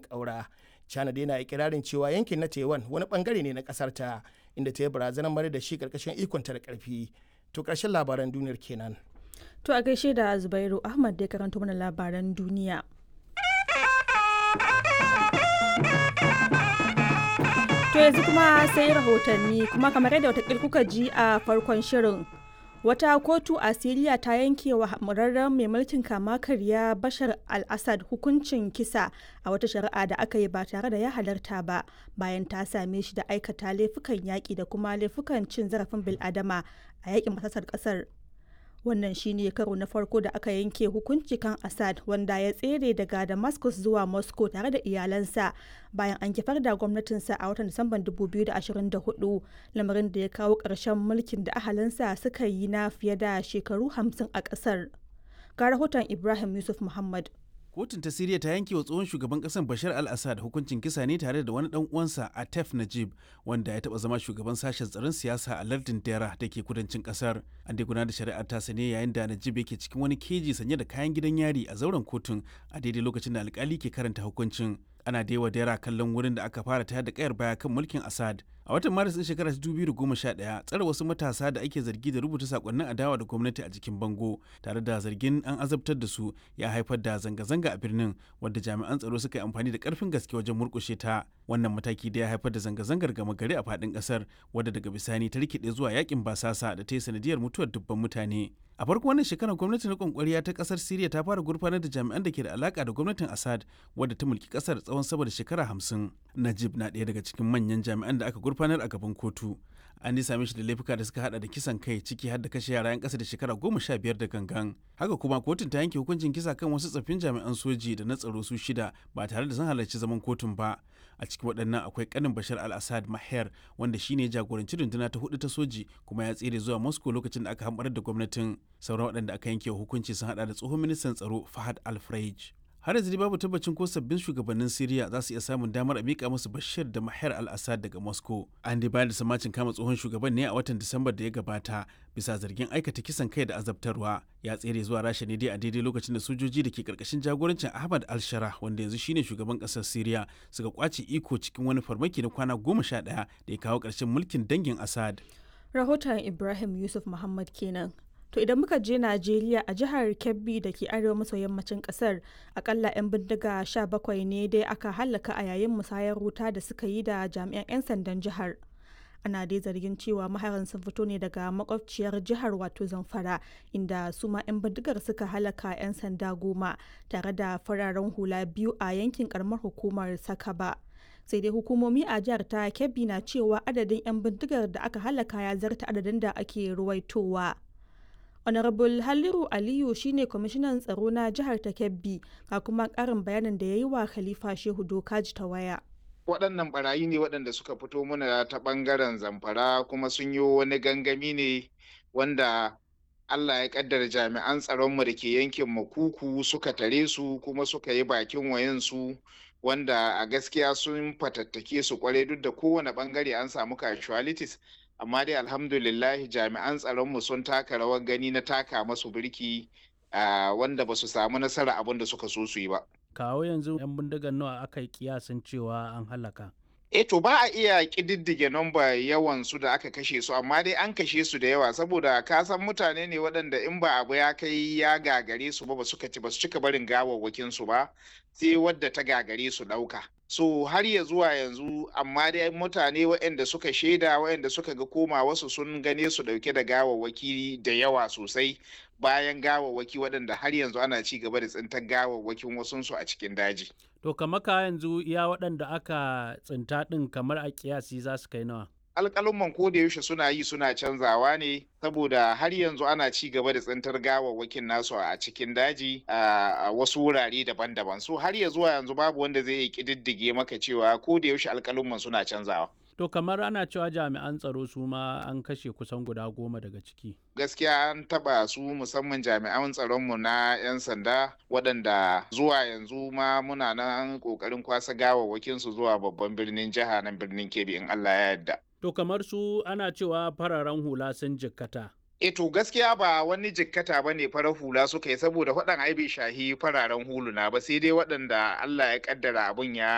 ƙaura china dai na ikirarin cewa yankin na taiwan wani bangare ne na ƙasar ta inda ta yi barazanar mara da shi ƙarƙashin ikonta da ƙarfi to ƙarshen labaran duniyar kenan To a gaishe da Zubairu Ahmad da ya karanto mana labaran duniya. To yanzu kuma sai rahotanni kuma kamar yadda watakil kuka ji a farkon shirin. Wata kotu a Siriya ta yanke wa murarren mai mulkin kama karya Bashar al-Assad hukuncin kisa a wata shari'a da aka yi ba tare da ya halarta ba bayan ta same shi da aikata laifukan yaƙi da kuma laifukan cin zarafin bil'adama a yaƙin masasar ƙasar wannan shine karo na farko da aka yanke hukunci kan assad wanda ya tsere daga damascus zuwa moscow tare da iyalansa bayan an kifar da gwamnatinsa a watan disamban 2024 lamarin da ya kawo ƙarshen mulkin da ahalinsa suka yi na fiye da shekaru 50 a ƙasar ga rahoton ibrahim yusuf muhammad kotun ta siriya ta yanke wa tsohon shugaban kasar bashar al-assad hukuncin kisa ne tare da wani dan uwansa atef najib wanda ya taba zama shugaban sashen tsaron siyasa a lardin dera da ke kudancin kasar an dai gudanar da shari'ar ta ne yayin da najib yake cikin wani keji sanye da kayan gidan yari a zauren kotun a daidai lokacin da alkali ke karanta hukuncin ana da yawa dera kallon wurin da aka fara tayar da kayar baya kan mulkin assad a watan maris din shekarar 2011 tsare wasu matasa da ake zargi da rubuta sakonnin adawa da gwamnati a jikin bango tare da zargin an azabtar da su ya haifar da zanga-zanga a birnin wadda jami'an tsaro suka yi amfani da karfin gaske wajen murkushe ta wannan mataki da ya haifar da zanga-zangar gama gari a faɗin ƙasar wadda daga bisani ta rikide zuwa yakin basasa da ta yi sanadiyar mutuwar dubban mutane a farko wannan shekarar gwamnatin rikon kwariya ta kasar siriya ta fara gurfanar da jami'an da ke da alaka da gwamnatin assad wadda ta mulki kasar tsawon sama da shekara hamsin najib na ɗaya daga cikin manyan jami'an da aka gurfanar a gaban kotu an dai same shi da laifuka da suka hada da kisan kai ciki har da kashe yara 'yan kasa da shekara goma sha biyar da gangan haka kuma kotun ta yanke hukuncin kisa kan wasu tsaffin jami'an soji da na tsaro su shida ba tare da sun halarci zaman kotun ba a cikin waɗannan akwai kanin bashar al-assad maher wanda shine jagoranci runduna ta hudu ta soji kuma ya tsere zuwa moscow lokacin da aka hamɓarar da gwamnatin sauran waɗanda aka yanke hukunci sun hada da tsohon ministan tsaro fahad al-freij har yanzu babu tabbacin ko sabbin shugabannin Siriya za su iya samun damar a mika musu Bashir da Mahar al-Assad daga Moscow. An dai bayar da samacin kama tsohon shugaban ne a watan Disambar da ya gabata bisa zargin aikata kisan kai da azabtarwa. Ya tsere zuwa Rasha ne dai a daidai lokacin da sojoji da ke karkashin jagorancin Ahmad al-Shara wanda yanzu shine shugaban kasar Siriya suka kwace iko cikin wani farmaki na kwana goma sha ɗaya da ya kawo ƙarshen mulkin dangin Assad. Rahoton Ibrahim Yusuf Muhammad kenan. To idan muka je Najeriya a jihar Kebbi da ke arewa maso yammacin kasar akalla 'yan bindiga 17 ne dai aka hallaka a yayin musayar wuta da suka yi da jami'an 'yan sandan jihar. Ana dai zargin cewa maharan sun fito ne daga makwabciyar jihar wato Zamfara inda su ma 'yan bindigar suka halaka 'yan sanda goma tare da fararen hula biyu a yankin karamar hukumar Sakaba. sai dai hukumomi a jihar ta Kebbi na cewa adadin 'yan bindigar da aka halaka ya zarta adadin da ake ruwaitowa. honorable halliru aliyu shine kwamishinan tsaro na jihar ta kebbi ga kuma karin bayanin da ya yi wa khalifa shehu dokaji ta waya waɗannan barayi ne waɗanda suka fito mana ta ɓangaren zamfara kuma sun yi wani gangami ne wanda allah ya ƙaddara jami'an tsaronmu da ke yankin makuku suka tare su kuma suka yi bakin wayansu wanda a gaskiya sun fatattake su kwarai duk da kowane ɓangare an samu casualties amma dai alhamdulillah jami'an tsaronmu sun taka rawar gani na taka masu birki wanda ba su samu nasara abin da suka so su yi ba. kawo yanzu 'yan bindigar nawa aka yi kiyasin cewa an halaka E to ba a iya ƙididdige nomba yawan su da aka kashe su amma dai an kashe su da yawa saboda ka san mutane ne waɗanda in ba abu ya kai ya gagare su ba ba suka ci ba su cika barin gawawwakin su ba sai wadda ta gagare su ɗauka. So har ya zuwa yanzu amma dai mutane waɗanda suka shaida waɗanda suka ga koma wasu sun gane su ɗauke da gawawwaki da yawa sosai bayan gawawwaki waɗanda har yanzu ana ci gaba da tsintar gawawwakin wasunsu a cikin daji. to kamar ka yanzu iya waɗanda aka tsinta ɗin kamar a kiyasi za su kai nawa alƙalumman ko da yaushe suna yi suna canzawa ne saboda har yanzu ana ci gaba da tsintar gawawwakin nasu a cikin daji a wasu wurare daban-daban so har ya zuwa yanzu babu wanda zai iya ƙididdige maka cewa ko da yaushe alƙalumman suna canzawa To kamar ana cewa jami'an tsaro su ma an kashe kusan guda goma daga ciki. Gaskiya an taba su musamman jami'an tsaronmu na 'yan sanda waɗanda zuwa yanzu ma muna nan ƙoƙarin kwasa gawawwakin su zuwa babban birnin jiha nan birnin Kebbi in Allah ya yarda. To kamar su ana cewa fararen hula sun jikkata. E to gaskiya ba wani jikkata ba ne farar hula suka yi saboda faɗan ai bai shahi fararen huluna ba sai dai waɗanda Allah ya kaddara abun ya